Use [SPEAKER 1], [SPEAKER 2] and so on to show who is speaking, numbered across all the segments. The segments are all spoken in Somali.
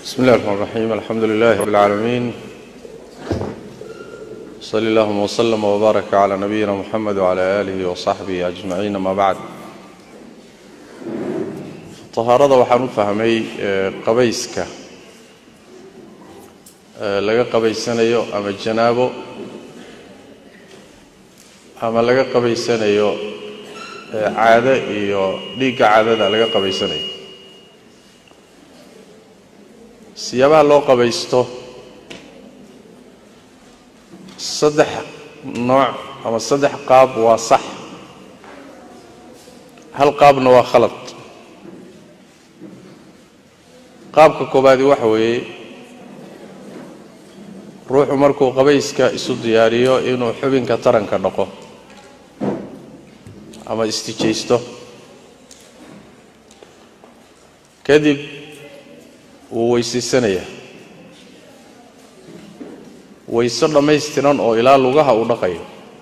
[SPEAKER 1] بسم الله الرحمن الرحيم الحمد لله رب العالمين صلى اللهم وسلم وبارك على نبينا محمد وعلى آله وصحبه أجمعين ما بعد طهارada waxaan u fahmay qabayska laga qabaysanayo ama janaabo ama laga qabaysanayo caado iyo dhiigga caadada laga qabaysanayo siyaabaha loo qabaysto saddex nooc ama saddex qaab waa sax hal qaabna waa khalad qaabka koobaadi waxa weeye ruuxu markuu qabayska isu diyaariyo inuu xubinka taranka dhaqo ama istijaysto kadib wuu weysaysanaya wayso dhammaystiran oo ilaa lugaha uu dhaqayo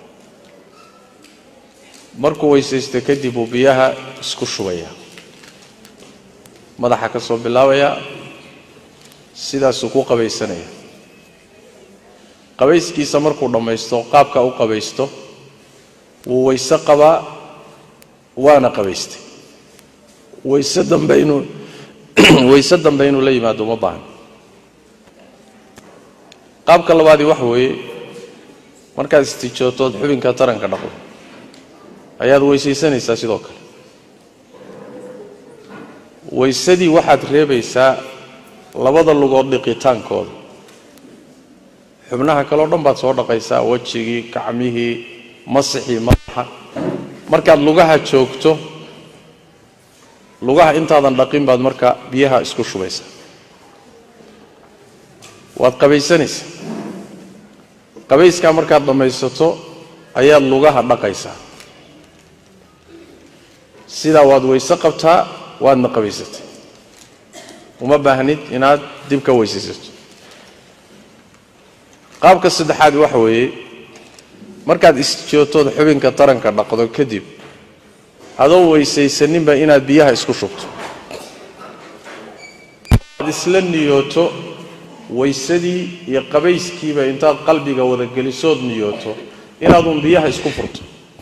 [SPEAKER 1] markuu weysaysto kadib uu biyaha isku shubaya madaxa ka soo bilaabaya sidaasuu ku qabaysanaya qabayskiisa markuu dhammaysto qaabka u qabaysto wuu wayse qabaa waana qabaystay wayse dambe inuu wayse dambe inuu la yimaado uma baahan qaabka labaadii waxa weeye markaad istijootood xubinka taranka dhaqdo ayaad weysaysanaysaa sidoo kale waysadii waxaad reebaysaa labada lugood dhiqitaankooda xubnaha kaleo dhan baad soo dhaqaysaa wejigii gacmihii masixii madaxa markaad lugaha joogto lugaha intaadan dhaqin baad marka biyaha isku shubaysaa waad qabaysanaysaa qabayskaa markaad dhammaysato ayaad lugaha dhaqaysaa sidaa waad wayse qabtaa waadna qabaysatay uma baahnid inaad dib ka weysaysato qaabka saddexaad waxa weeye markaad isjootood xubinka taranka dhaqdo kadib adoo weysaysaninba inaad biyaha isku shubto aad isla niyooto waysadii iyo qabayskiiba intaad qalbiga wadagelisood niyooto inaaduun biyaha isku furto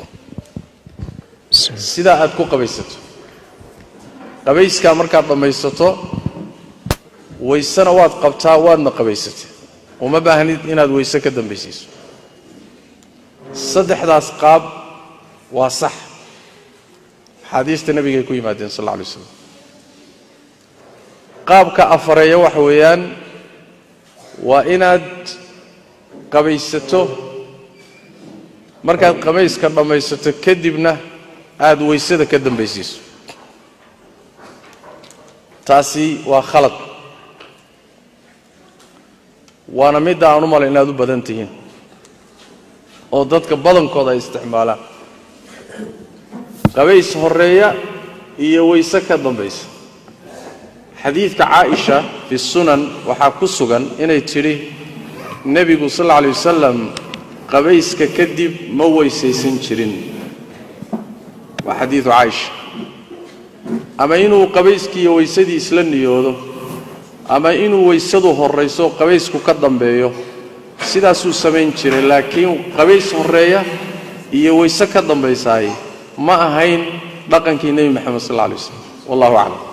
[SPEAKER 1] sidaa aad ku qabaysato qabayskaa markaad dhammaysato waysena waad qabtaa waadna qabaysatay uma baahnid inaad wayse ka dambaysiiso saddexdaas qaab waa sax axaadiista nebigay ku yimaadeen sal alla alay slam qaabka afareeya waxa weeyaan waa inaad qabaysato markaad qabayska dhammaysato kadibna aada waysada ka dambaysiiso taasi waa khalad waana midda aan u malay inaad u badan tihiin oo dadka badankooda ay isticmaalaan qabays horeeya iyo wayse ka dambaysa xadiidka caaisha fi sunan waxaa ku sugan inay tidhi nebigu sal alla alay wasalam qabayska kadib ma weysaysan jirin waa xadiidu caaisha ama inuu qabayskiiyo waysadii isla niyoodo ama inuu waysadu horrayso qabaysku ka dambeeyo sidaasuu samayn jiray laakiin qabays horreeya iyo wayse ka dambaysaay ma ahayn dhaqankii nebi moxamed sal alla alay waslam wallahu aclam